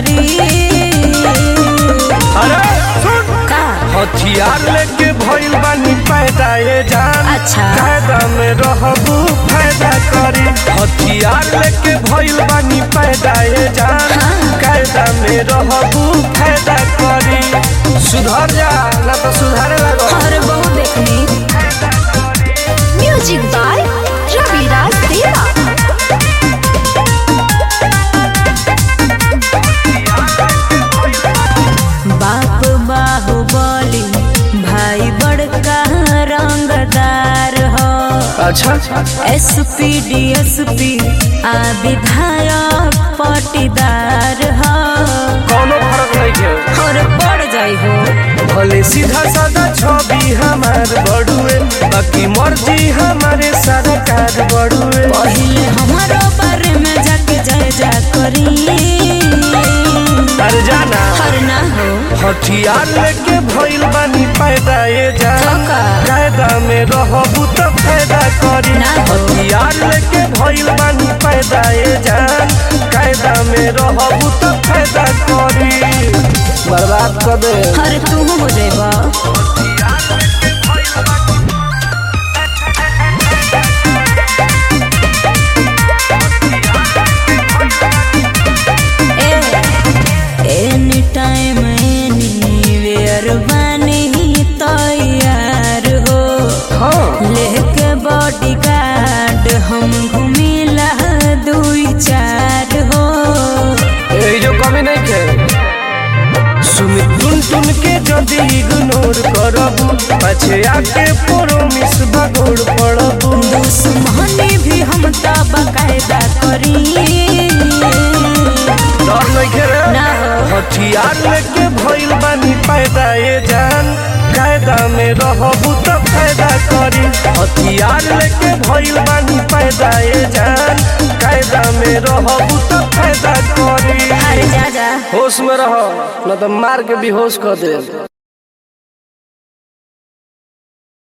करी अरे सुन का हथियार लेके भइल बानी पैदा ये जान अच्छा। कायदा में रहबू फायदा करी हथियार लेके भइल बानी पैदा ये जान हाँ। कायदा में रहबू फायदा करी सुधर जा ना तो सुधारे लगो और बहु देखनी म्यूजिक बाय रविराज देवा बाप बाहुबली भाई बड़का रंगदार हो अच्छा एसपी डीएसपी आ विधायक पटीदार हो कोनो फर्क नहीं के और पड़ जाई हो भले सीधा साधा छवि हमार बड़ुए बाकी मर्जी हमारे सरकार बड़ुए पहिले हमारो बारे में जाके जय जा करी अरे जाना हर ना हो हथियार लेके भइल बानी पैदा ये जान धोखा। कायदा में रहबू तो फायदा करी ना हो। हथियार लेके भइल बानी पैदा ये जान कायदा में रहबू तो फायदा करी बर्बाद कर दे हर तू हो जेबा एनी टाइम एनी वेयर बानी तैयार हो हाँ लेके बॉडी गार्ड हम घूमिला दुई चार हो ए जो कमी नहीं के सुमित टुन टुन के जदी इग्नोर करबू पाछे आके प्रोमिस भगोड़ पड़बू दुश्मनी भी हम त बकायदा करी डर नहीं के रे ना हो हथियार लेके भइल बानी पैदा ये जान कायदा में रहबू तो फायदा करी हथियार लेके भइल बानी पैदा ये जान कायदा में रहबू तो फायदा करी अरे जा जा होश में रहो न तो मार के बेहोश कर दे